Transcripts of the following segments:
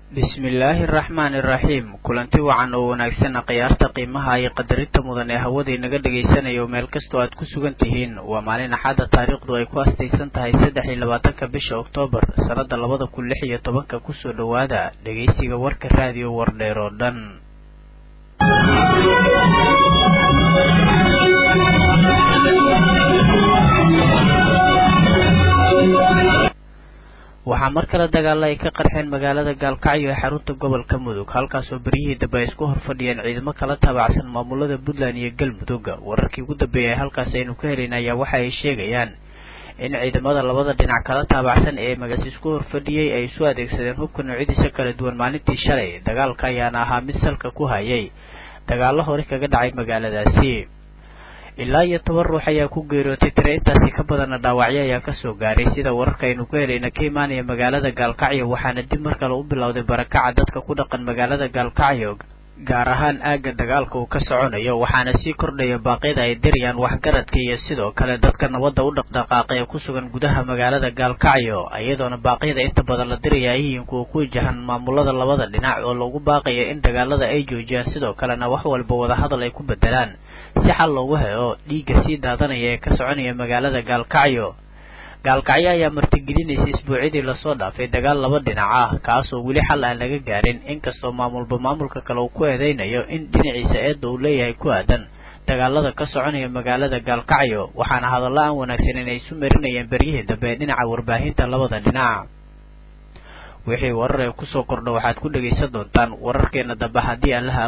bismillaahi araxmaani iraxiim kulanti wacan oo wanaagsan khiyaarta qiimaha iyo qadarinta mudan ee hawada inaga dhagaysanayo meel kastoo aad ku sugan tihiin waa maalin axadda taariikhdu ay ku astaysan tahay saddex iyo labaatanka bisha oktoobar sannada labada kun lix iyo tobanka kusoo dhowaada dhegaysiga warka raadiyo wardheer oo dhan waxaa mar kale dagaalo ay ka qarxeen magaalada gaalkacyo ee xarunta gobolka mudug halkaasoo beryihii dambe ay isku horfadhiyeen ciidamo kala taabacsan maamulada puntland iyo galmudug wararkii ugu dambeeyay halkaas aynu ka helayn ayaa waxa ay sheegayaan in ciidamada labada dhinac kala taabacsan ee magaas isku horfadhiyey ay isu adeegsadeen hubka noocyadiisa kala duwan maalintii shalay dagaalka ayaana ahaa mid salka ku hayay dagaalo hore kaga dhacay magaaladaasi ilaa iyo toban ruux ayaa ku geeriyootay tire intaasi ka badana dhaawacyo ayaa kasoo gaaray sida wararka aynu ku helayna ka imaanaya magaalada gaalkacyo waxaana dib mar kale u bilowday barakaca dadka ku dhaqan magaalada gaalkacyo gaar ahaan aagga dagaalka uu ka soconayo waxaana sii kordhaya baaqyada ay dirayaan waxgaradka iyo sidoo kale dadka nabadda u dhaqdhaqaaqa ee ku sugan gudaha magaalada gaalkacyo iyadoona baaqyada inta badan la diraya ay yihiin kuwa ku wajahan maamulada labada dhinac oo lagu baaqayo in dagaalada ay joojiyaan sidoo kalena wax walba wadahadal ay ku bedelaan si xal loogu helo dhiigga sii daadanaya ee ka soconaya magaalada gaalkacyo gaalkacyo ayaa martigelinaysa isbuucyadii lasoo dhaafay dagaal laba dhinac ah kaasoo weli xal aan laga gaarin inkastoo maamulba maamulka kale uu ku eedeynayo in dhinaciisa eedda uu leeyahay ku aadan dagaalada ka soconaya magaalada gaalkacyo waxaana hadallo aan wanaagsanin ay isu marinayeen beryihii dambe ee dhinaca warbaahinta labada dhinac wixii warar ee kusoo kordha waxaad ku dhegaysan doontaan wararkeena dambe haddii allaha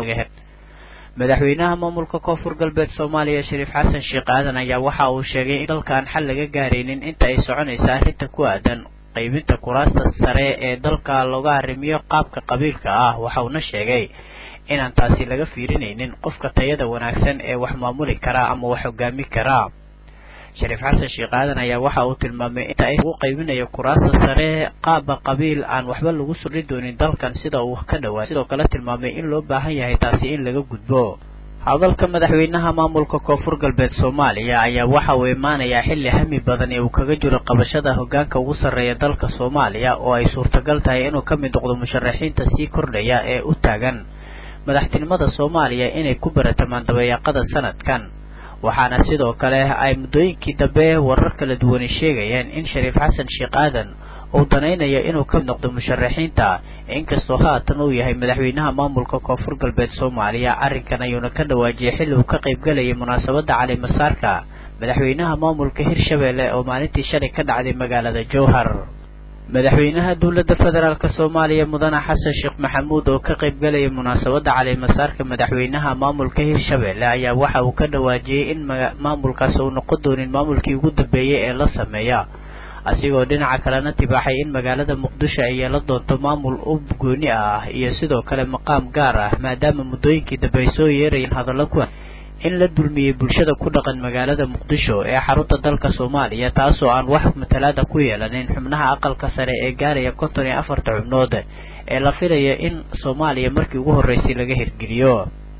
madaxweynaha maamulka koonfur galbeed soomaaliya shariif xasan sheekh aadan ayaa waxa uu sheegay in dalkaan xal laga gaaraynin inta ay soconaysa arrinta ku aadan qaybinta kuraasta sare ee dalka looga arrimiyo qaabka qabiilka ah waxa uuna sheegay inaan taasi laga fiirinaynin qofka tayada wanaagsan ee wax maamuli karaa ama wax hogaami karaa shariif xasan sheekh aadan ayaa waxa uu tilmaamay inta ay ugu qaybinayo kuraasta sare qaaba qabiil aan waxba lagu surdhi doonin dalkan sida uu ka dhawaa sidoo kale tilmaamay in loo baahan yahay taasi in laga gudbo hadalka madaxweynaha maamulka koonfur galbeed soomaaliya ayaa waxa uu imaanayaa xilli hami badan ee uu kaga jiro qabashada hogaanka ugu sarreeya dalka soomaaliya oo ay suurtagal tahay inuu ka mid noqdo musharaxiinta sii kordhaya ee u taagan madaxtinimada soomaaliya inay ku baratamaan dabayaaqada sanadkan waxaana sidoo kale ay muddooyinkii dambe warar kala duwani sheegayeen in shariif xasan sheekh aadan uu danaynayo inuu ka noqdo musharaxiinta inkastoo haatan uu yahay madaxweynaha maamulka koonfur galbeed soomaaliya arrinkan ayuuna ka dhawaajiyay xilli uu ka qaybgalayay munaasabadda calimasaarka madaxweynaha maamulka hirshabelle oo maalintii shalay ka dhacday magaalada jowhar madaxweynaha dowladda federaalk soomaaliya mudane xasan sheekh maxamuud oo ka qaybgalaya munaasabadda calimasaarka madaxweynaha maamulka hirshabelle ayaa waxa uu ka dhawaajiyey in maamulkaas uu noqon doonin maamulkii ugu dambeeyey ee la sameeya asigoo dhinaca kalena tibaaxay in magaalada muqdisho ay yeelan doonto maamul u gooni ah iyo sidoo kale maqaam gaar ah maadaama muddooyinkii dambe ay soo yeerayeen hadallo kuwan in la dulmiyey bulshada ku dhaqan magaalada muqdisho ee xarunta dalka soomaaliya taasoo aan wax matalaada ku yeelanin xubnaha aqalka sare ee gaaraya konton iyo afarta xubnood ee la filaya in soomaaliya markii ugu horreysay laga hirgeliyo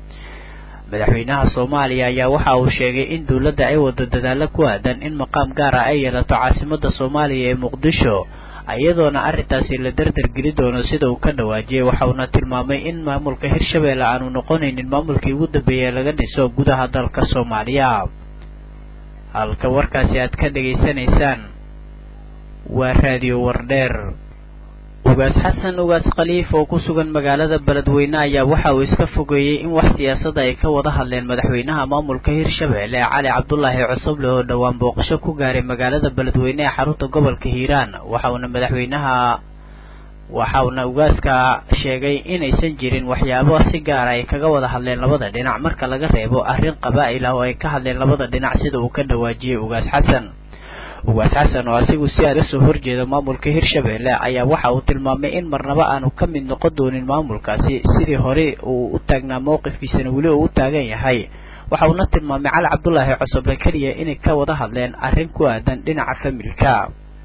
madaxweynaha soomaaliya ayaa waxa uu sheegay in dowladda ay wado dadaalo ku aadan in maqaam gaar ah ay yeelato caasimada soomaaliya ee muqdisho iyadoona arrintaasi la dardargeli doono sida uu ka dhawaajiyey waxauna tilmaamay in maamulka hirshabelle aanu noqonaynin maamulkii ugu dambeeyey laga dhiso gudaha dalka soomaaliya halka warkaasi aad ka dhegaysanaysaan waa raadiyo wardheer ugaas xasan ugaas khaliif oo ku sugan magaalada beledweyne ayaa waxa uu iska fogeeyey in wax siyaasada ay ka wada hadleen madaxweynaha maamulka hirshabelle cali cabdulaahi cosoble oo dhowaan booqasho ku gaaray magaalada beledweyne ee xarunta gobolka hiiraan waxauna madaxweynaha waxauna ugaaska sheegay inaysan jirin waxyaabo si gaara ay kaga wada hadleen labada dhinac marka laga reebo arrin qabaa'il ah oo ay ka hadleen labada dhinac sida uu ka dhawaajiyey ugaas xasan ugaas xasan oo asigu si aad kasoo horjeeda maamulka hirshabelle ayaa waxa uu tilmaamay in marnaba aanu ka mid noqon doonin maamulkaasi sidii hore uu u taagnaa mowqifkiisana weli uu u taagan yahay waxa uuna tilmaamay cali cabdulaahi cosoble keliya inay ka wada hadleen arrin ku aadan dhinaca familka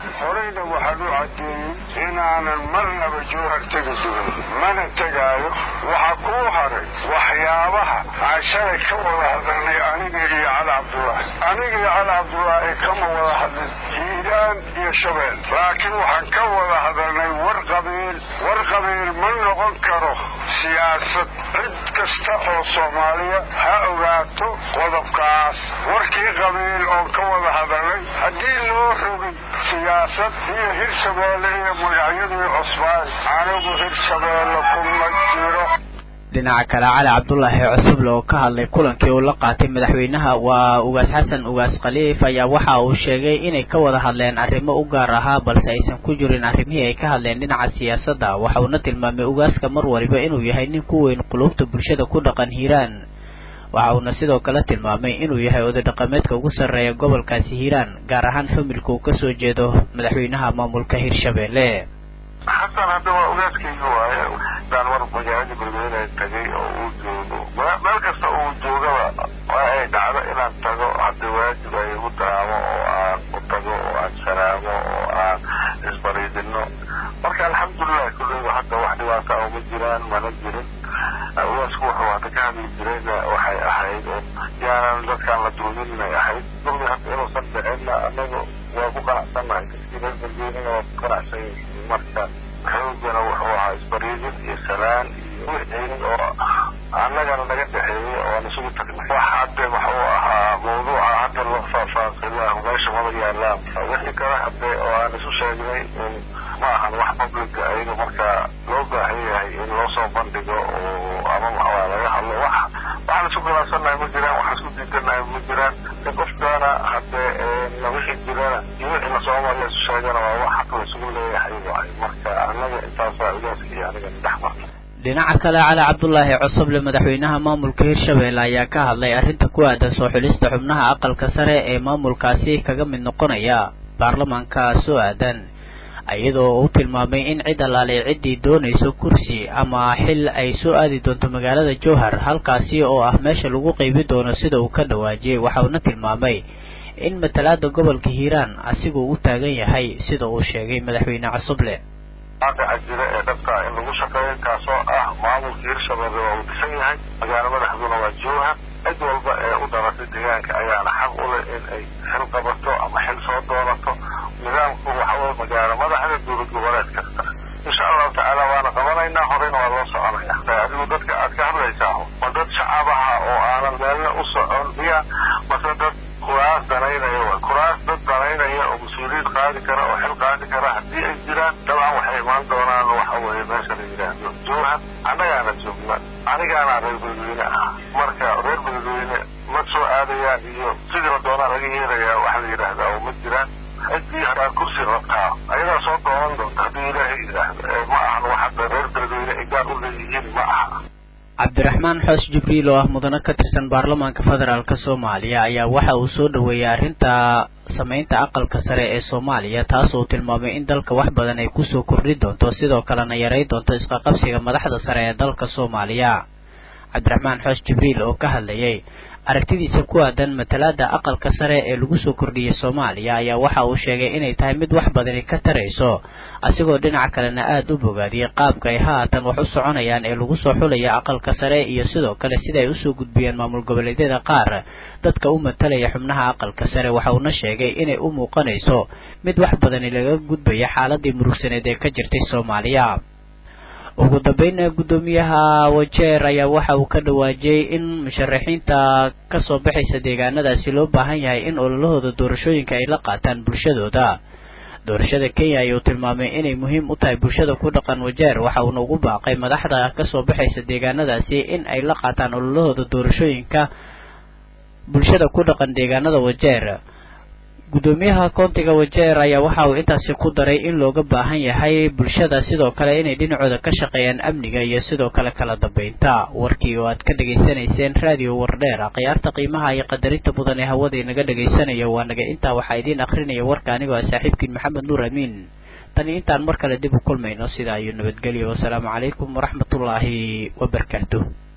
horeyna waxaan u caddeeyey inaanan marnaba jowhar tegi jirin mana tegaayo waxaa kuu haray waxyaabaha aan shalay ka wada hadalnay aniga iyo cali cabdullaahi aniga iyo cali cabdullaahi kama wada hadlin hiiraan iyo shabeel laakiin waxaan ka wada hadalnay war qabiil war qabiil ma noqon karo siyaasad cid kasta oo soomaaliya ha ogaato qodobkaas warkii qabiil oon ka wada hadalnay haddii loo rogay siyaasad iyo hirshabeelle iyo magacyadii cusbaan anigu hirshabeelle kuma jiro dhinaca kale cali cabdulaahi cusuble oo ka hadlay kulankii uu la qaatay madaxweynaha waa ugaas xasan ugaas khaliif ayaa waxa uu sheegay inay ka wada hadleen arrimo u gaar ahaa balse aysan ku jirin arrimihii ay ka hadleen dhinaca siyaasadda waxa uuna tilmaamay ugaaska mar waliba inuu yahay nin ku weyn qulubta bulshada ku dhaqan hiiraan waxa uuna sidoo kale tilmaamay inuu yahay oday dhaqameedka ugu sarreeya gobolkaasi hiiraan gaar ahaan familka uu kasoo jeedo madaxweynaha maamulka hirshabeelle xasan hadda waa ogaaskayga waaye daan war magaalada beledweyne tagay oo uu joogo meel kasta uu joogaba waa ay dhacdo inaan tago hadda waajib ay igu daraamo oo aan u tago oo aan salaamo oo aan isbariidino marka alxamdulilah kulleyba hadda wax dhibaata uma jiraan mana jirin ugaasku wuxuu hadda ka hadli jirayna waxay ahayd oo yaanan dadkaan la dulmin inay ahayd dulmi hadda inuusan dhicinna anaga waa ku qanacsannahay dadkii reer beledweynena waa ku qanacsan yihiin marka xoogana wuxuu ahaa isbariidin iyo salaan iyo wixii oo annagana naga dhexeeyey oo aan isugu tagnay wax hadde wuxuu ahaa mawduuca hadda loo faahfaahsalah meesha mada yaalaan wixii kale hadde oo aan isu sheegnay ma ahan wax publica ayaga marka loo baahan yahay in loo soo bandhigo oo ama maxaa laga hadlo wax waxaan isku khilaafsannahay ma jiraan waxaan isku diidanahay ma jiraan in qofkaana hadde wixii jirana iyo wixii lasoo mariya isu sheegana waa wax xaq la isugu leeyahay waay marka annaga intaasaa ugaaska iyo aniga dhex marna dhinaca kale cali cabdulaahi cusuble madaxweynaha maamulka hirshabeelle ayaa ka hadlay arrinta ku aadan soo xulista xubnaha aqalka sare ee maamulkaasi kaga mid noqonaya baarlamaanka soo aadan iyadoo uu tilmaamay in cid allaalay ciddii doonayso kursi ama xil ay soo aadi doonto magaalada jowhar halkaasi oo ah meesha lagu qeybi doono sida uu ka dhawaajiyey waxa uuna tilmaamay in matalaada gobolka hiiraan asiguu u taagan yahay sida uu sheegay madaxweyne cusuble waaqica jira ee dhabta in lagu shaqeeyo kaasoo ah maamulka hirshabeelle waa uu dhisan yahay magaalo madaxduna waa jowhar cid walba ee u dhalatay deegaanka ayaana xaq u leh in ay xil qabato ama xil soo doonato nidaamku waxa weye magaalo madaxda dowlad goboleed kasta insha allahu tacaala waana qabanaynaa horeyna waa loo soconaya adigu dadka aad ka hadlaysaa ma dad shacabaha oo aanan meelna u socon miya mase dad kuraas danaynaya wa kuraas dad danaynaya oo mas-uuliyiin qaadi kara oo xil qaadi kara haddii ay jiraan dabcan waxay imaan doonaan waxa weeye meesha la yidhaahdo jowhar annagaana joogna anigaana reer beledweyne ah marka reer beledweyne ma soo aadayaan iyo sidii la doonaa laga yeelayaa waxa la yidhaahdaa oo ma jiraan ciddii hadaa kursi rabtaa ayadaa soo doonan doonta haddii ilaahay yidhaahdo ma ahan wax hadda reer beledweyne ay gaar u leeyihiin ma aha cabdiraxmaan xoos jibriil oo ah mudane ka tirsan baarlamaanka federaalk soomaaliya ayaa waxa uu soo dhoweeyey arrinta samaynta aqalka sare ee soomaaliya taas uu tilmaamay in dalka wax badan ay kusoo kordhi doonto sidoo kalena yaray doonto isqaqabsiga madaxda sare ee dalka soomaaliya cabdiraxmaan xoos jibriil oo ka hadlayay aragtidiisa ku aadan matalaada aqalka sare ee lagu soo kordhiyey soomaaliya ayaa waxa uu sheegay inay tahay mid wax badani ka tarayso asigoo dhinaca kalena aada u bogaadiyey qaabka ay haatan wax u soconayaan ee lagu soo xulaya aqalka sare iyo sidoo kale sida ay usoo gudbiyeen maamul goboleedyada qaar dadka u matalaya xubnaha aqalka sare waxa uuna sheegay inay u muuqanayso mid wax badani laga gudbaya xaaladii murugsaneed ee ka jirtay soomaaliya ugu dambeynna guddoomiyaha wajeer ayaa waxa uu ka dhawaajiyey in musharaxiinta kasoo baxaysa deegaanadaasi loo baahan yahay in ololahooda doorashooyinka ay la qaataan bulshadooda doorashada kenya ayuu tilmaamay inay muhiim u tahay bulshada ku dhaqan wajeer waxa uuna ugu baaqay madaxda kasoo baxaysa deegaanadaasi in ay la qaataan ololahooda doorashooyinka bulshada ku dhaqan deegaanada wajeer guddoomiyaha koontiga wajeer ayaa waxa uu intaasi ku daray in looga baahan yahay bulshada sidoo kale inay dhinacooda ka shaqeeyaan amniga iyo sidoo kale kala dambeynta warkii oo aad ka dhegaysanayseen raadiyo wardheer khiyaarta qiimaha iyo qadarinta mudan ee hawada inaga dhegaysanaya waa naga intaa waxaa idiin akrinaya warka anigoo ah saaxiibkiin maxamed nuur amiin tani intaan mar kale dib u kulmayno sidaa iyo nabadgelyo wasalaamu calaykum waraxmatullaahi wabarakaatuh